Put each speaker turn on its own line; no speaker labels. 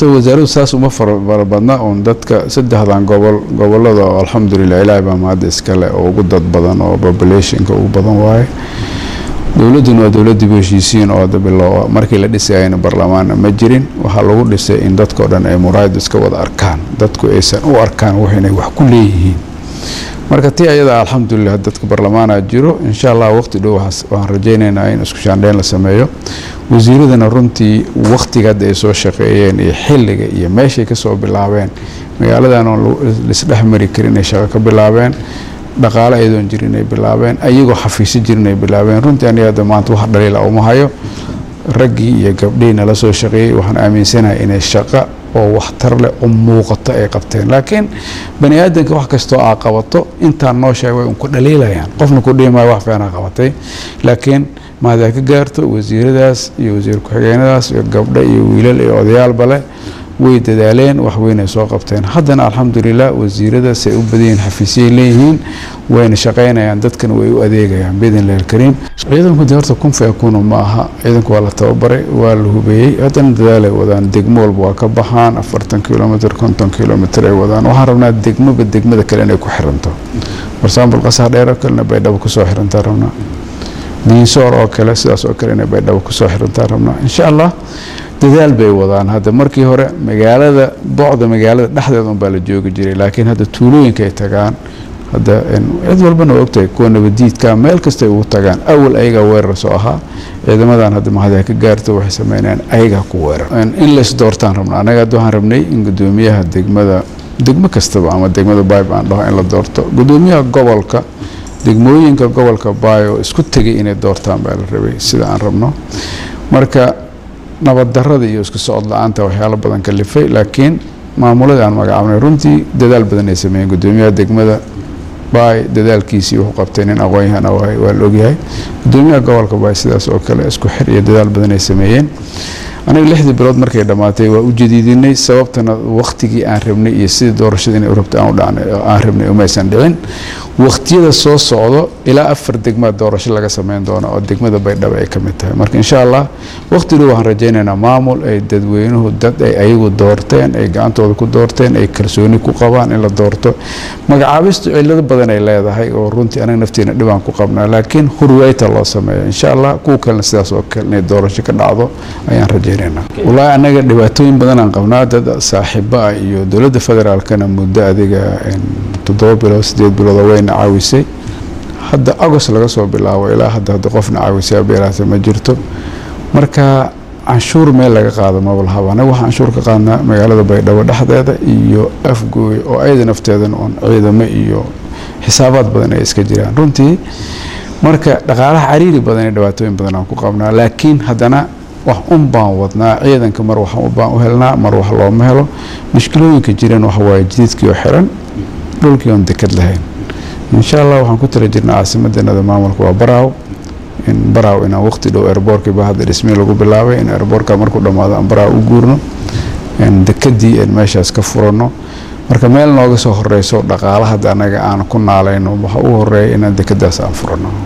horta wasaaradu saas uma fara badna uun dadka saddexdan gobol gobolada oo alxamdulilah ilaahay baa mahadda iskale oo ugu dad badan oo populationka ugu badan waaye dowladduna waa dowladdii heshiisiin oo dabilooa markii la dhisayayna baarlamaanna ma jirin waxaa lagu dhisay in dadkao dhan ay muraayadu iska wada arkaan dadku aysan u arkaan wax inay wax ku leeyihiin marka tii ayadaa alxamdulilah dadka baarlamaana jiro insha allah waqti dhow waxaan rajaynaynaa in isku shaandheyn la sameeyo wasiiradana runtii waqtiga hadda ay soo shaqeeyeen iyo xilliga iyo meeshay kasoo bilaabeen magaaladan oon laisdhex mari karin ay shaqo ka bilaabeen dhaqaale ayadoon jirin ay bilaabeen ayagoo xafiisyo jirin ay bilaabeen runtii aniga hadda maanta wax dhaliila uma hayo raggii iyo gabdhihii nala soo shaqeeyey waxaan aaminsanahay inay shaqo oo waxtar leh oo muuqato ay qabteen laakiin bani aadanka wax kastoo aa qabato intaan noo sheeg way unku dhaliilayaan qofna ku dhihi maayo wax fiicana qabatay laakiin maadaa ka gaarto wasiiradaas iyo wasiir ku-xigeenadaas iyo gabdho iyo wiilal iyo odayaalba leh way dadaaleen wax weynay soo qabteen haddana alxamdulilah wasiirada say u badayiin xafiisyay leeyihiin wayna shaqaynayaan dadkana way u adeegayaan biidnillahi alkariim ciidanku de horta kun fayakuunu ma aha ciidanku waa la tababaray waa la hubeeyey haddana dadaalay wadaan degmo walba waa ka baxaan afartan kilomitr konton kilomitr ay wadaan waxaan rabnaa degmoba degmada kale inay ku xiranto marsaambul qasaar dheer oo kalena baydhabo kusoo xirantaa rabnaa diinsoor oo kale sidaas oo kale inay baydhabo kusoo xirantaa rabnaa insha allah dadaal bay wadaan hadda markii hore magaalada bocda magaalada dhexdeeda unbaa la joogi jiray laakiin hadda tuulooyinka ay tagaan hadda cid walbana waa ogtahay kuwa nabadiidka meel kastay ugu tagaan awal ayagaa weerar soo ahaa ciidamadan hadda mahada ka gaarto waxay sameynayaan ayagaa ku weerar in lays doortaan rabna anaga hadda waxaan rabnay in gudoomiyaha degmada degmo kastaba ama degmada bayb aan dhaho in la doorto gudoomiyaha gobolka degmooyinka gobolka baayo isku tegay inay doortaan baa la rabay sida aan rabno marka nabad darada iyo isku socod la-aanta waxyaalo badan kalifay laakiin maamuladii aan magacaabnay runtii dadaal badan ay sameeyeen gudoomiyaha degmada baay dadaalkiisii wuxuu qabtay nin aqoon-yahana waay waa la ogyahay gudoomiyaha gobolka baay sidaas oo kale isku xir iyo dadaal badan ay sameeyeen aniga lixdii bilood markay dhammaatay waa u jadiidinay sababtana waqtigii aan rabnay iyo sidii doorashada inay u rabta aan rabnay umaysan dhicin waqtiyada soo socdo ilaa afar degmaa doorasho laga sameyn doono oo degmada baydhabo ay ka mid tahay marka insha allah waqti dhow waxaan rajaynaynaa maamul ay dadweynuhu dad ay ayagu doorteen ay gacantooda ku doorteen ay kalsooni ku qabaan in la doorto magacaabistu cilado badan ay leedahay oo runtii anaga nafteena dhibaan ku qabnaa laakiin hurweyta loo sameeyo insha allah kuwa kalena sidaas oo kale inay doorasho ka dhacdo ayaan rajaynaa wallaahi anaga dhibaatooyin badan aan qabnaa dad saaxiibo ah iyo dowladda federaalkana muddo adiga toddoba bilood sideed bilood oo wayna caawisay hadda agost laga soo bilaabo ilaa hadda hadda qofna caawisay beeraata ma jirto marka canshuur meel laga qaado mabalhaba anaga waxaan canshuur ka qaadnaa magaalada baydhabo dhexdeeda iyo afgooy oo ayada nafteedana uun ciidamo iyo xisaabaad badan ay iska jiraan runtii marka dhaqaalaha cariiri badan iyo dhibaatooyin badan aan ku qabnaa laakiin haddana wax un baan wadnaa ciidanka mar wax baan u helnaa mar wax looma helo mushkilooyinka jireen waxa waaye jididkii oo xiran dhulkii oon dekad lahayn insha allah waxaan ku tala jirnaa caasimadeenada maamulka waa baraaw in baraaw inaan waqti dhow airboorkiiba hadda dhismii lagu bilaabay in airboorka markuu dhammaado aan baraaw u guurno dekadii aan meeshaas ka furanno marka meel nooga soo horeyso dhaqaala hadda anaga aan ku naalayno waxa u horeeya inaan dekadaas aan furanno